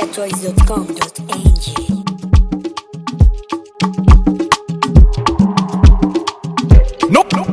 getatunes.com.ng. No, no.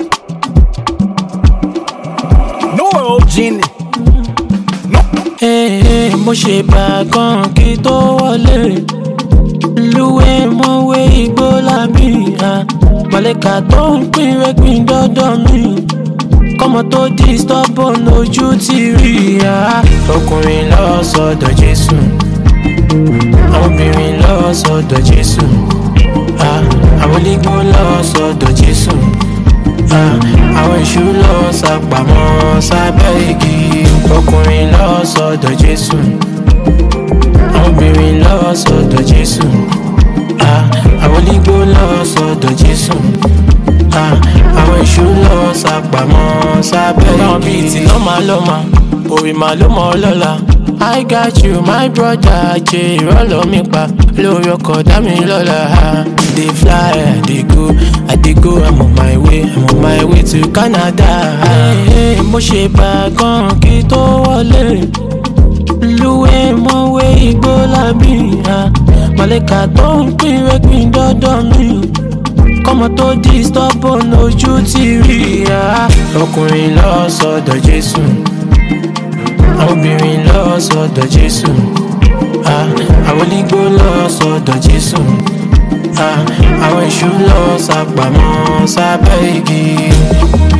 No, Genie. No. Ee, mo ṣe bá kan kí tó wọlé lúwẹ̀ mọ̀wé igbó lábí mọ̀lẹ́ka tó ń pín rẹ́gbìn dọ́dọ̀ mi kọ́mọ tó di stubborn lójú ti rí ya ọkùnrin lọ sọ́dọ̀ Jésù àwọn obìnrin lọ sọ́dọ̀ Jésù ah, àwọn onígbó lọ sọ́dọ̀ Jésù ah, àwọn èṣù lọ sápamọ́ sábẹ́ igi ọkùnrin lọ sọ́dọ̀ Jésù àwọn obìnrin lọ sọ́dọ̀ Jésù ah, àwọn onígbó lọ sọ́dọ̀ Jésù ah, àwọn èṣù lọ sápamọ́ sábẹ́ igi. báwọn bíi ti lọ́mà lọ́mà òrì màá ló mọ̀ ọ́ lọ́la. I got you my brother jẹ́ ìrọ́lọ́ mi pa lórí ọkọ̀ dá mi lọ́la. Dey fly, I dey go, I dey go, I'm on my way, I'm on my way to Canada. Hey, mo ṣe bá gan kí tó wọlé lúwẹ̀ mọ̀wé igbó lábí mọ̀lẹ́ka tó ń pín rẹ́gbìn dọ́dọ̀ mi kọ́mọ tó di stubborn ojú ti rí ya ọkùnrin lọ sọ́dọ̀ Jésù àwọn obìnrin lọ sọ́dọ̀ Jésù ah, àwọn onígbó lọ sọ́dọ̀ Jésù ah, àwọn èṣù lọ sápamọ́ sábẹ́ igi